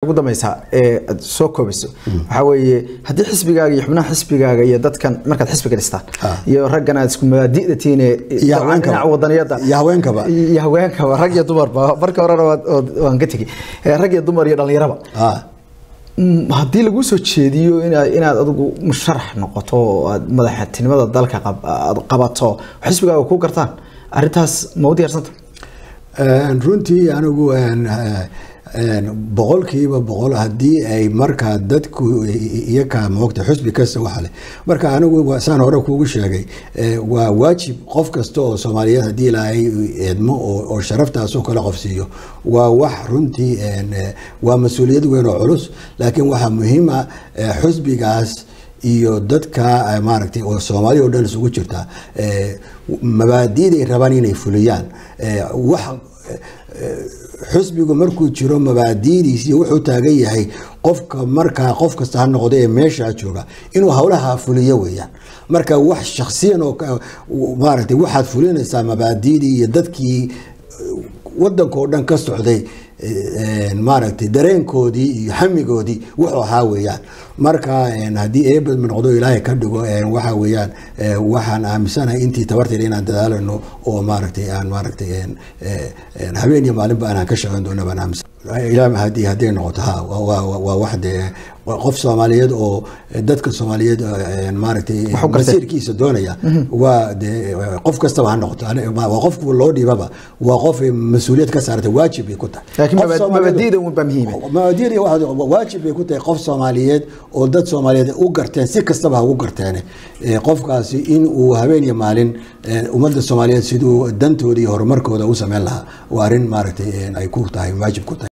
ugu dambeysa ee aad soo koobayso waxaa weeye haddii xisbigaaga iyo xubnaha xisbigaaga iyo dadkan markaad xisbiga dhistaan Ah. iyo raggan aad isku mabaadi'da tihiin ee Iyo haweenkaba. dhinaca wadaniyada Iyo haweenkaba. iyo haweenkaba rag iyo dumarba marka horena waad- waad- waan ka tegi Eh, rag iyo dumar iyo dhallinyaraba ah Mm, haddii laguu soo jeediyo inaad inaad adigu musharax noqoto oo aad madaxtinimada dalka qab- aad qabato xisbigaaga ku gartaan arrintaas ma u diyaarsanta Een, runtii anigu een, eh, een, boqolkiiba boqol haddii ay markaa dadku iyakaa moogta xusbi kasta waxa leh marka anigu waa- saan hore kuugu sheegay eh, waa waajib qof kasta oo soomaaliyeed haddii ilaahay eedmo oo oo sharaftaasoo kale qof siiyo waa wax runtii een, eh, waa mas-uuliyad weyn oo culus laakiin waxaa muhiim ah eh, xusbigaas iyo dadka eh, maaragtay oo soomaaliya oo dhan isugu jirta eh, mabaadi'day rabaan inay fuliyaan eh, wax eh, xusbigu markuu jiro mabaadi'diis iyo wuxuu taagan yahay qofka markaa qof kasta ha noqdo ee meeshaa jooga inuu howlaha fuliyo weeyaan marka wax shakhsiyan oo ka- maaragtay waxaad fulinaysaa mabaadi'dii iyo dadkii wadanka oo dhan ka socday eh, maaragtay dareenkoodii iyo xamigoodii wuxuu ahaa weeyaan marka een, haddii eebad noqdo ilaahay ka dhigo een, waxa weeyaan eh, waxaan aaminsanahay intii tabarteeda inaan dadaalano oo maaragtay aan maaragtay een, eh, een, habeen iyo maalinba aanan ka shaqeyn doono baan aaminsan ilaa haddii hadday noqoto ha waa- waa waa wax dee waa qof soomaaliyeed oo eh, dadka soomaaliyeed eh, maaragtay Wax u gartay. masiirkiisa doonaya waa dee qof kastaba ha noqoto Ani- waa qof loo dhiibaba waa qof ay mas-uuliyad ka saartay waajib bay ku tahay laakiin Qof mabad- Soomaaliyeed- mabaadi'da unbaa muhiima mabaadi'da waxaa- waajib bay ku tahay qof soomaaliyeed oo dad soomaaliyeed u garteen si kastaba ha ugu garteen Eh, qofkaasi in uu habeen iyo maalin eh, ummadda soomaaliyeed siduu dantooda iyo horumarkooda u sameyn lahaa waa arrin maaragtay eh, ay ku tahay waajib ku tahay